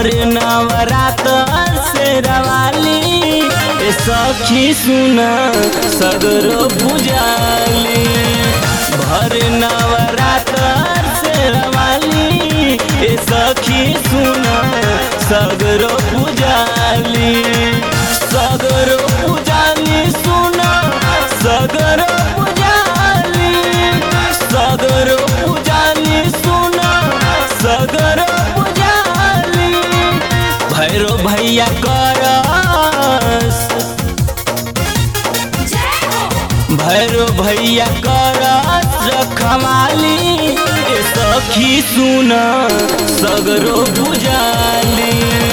भर नवरात से रवाली ए सखी सुना सगरो पुजाली भर नवरात से रवाली ए सखी सुना सगरो पुजाली सगरो पुजाली सुना सगरो पुजाली सगरो पुजाली सुना सगरो पुजाली भैरो भैया करस भैरो भैया करस रखवाली ए सखी सुना सगरो पुजाली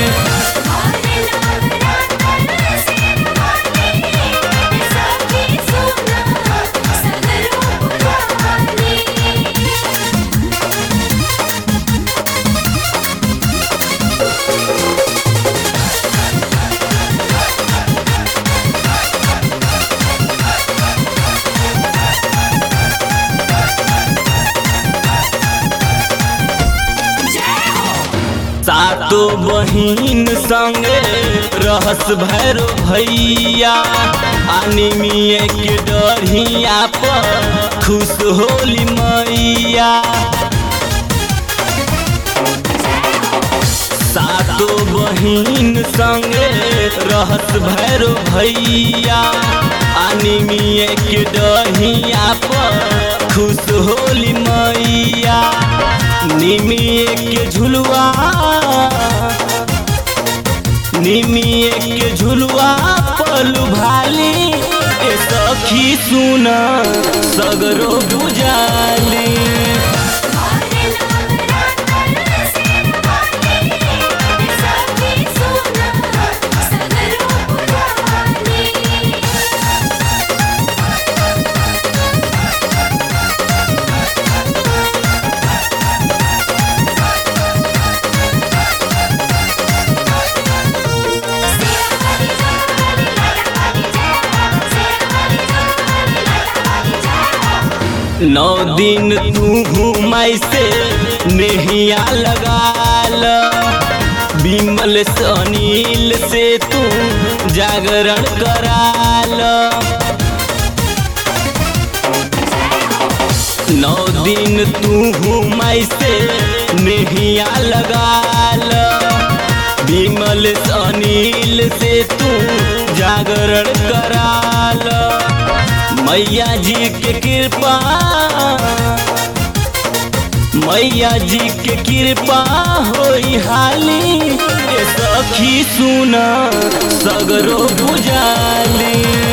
सातो बहिन संगे रहस भैरो भैया अनिमिए के डरिया पर खुश होली मैया सातो बहिन संगे रहस भैरो भैया अनिमिए के डहिया पर खुश होली मैया निमिए के झुलुआ निमिए के झुलुआ पलू भाली ए सखी सुना सगरो बुझाली नौ दिन तू घुमाई से नेहिया लगाल बिमल से अनिल से तू जागरण कराल नौ दिन तू घुमाई से नेहिया लगाल बिमल से अनिल से तू जागरण कराल मैया जी के कृपा मैया जी के कृपा होई हाली ए सखी सुना सगरो बुझाली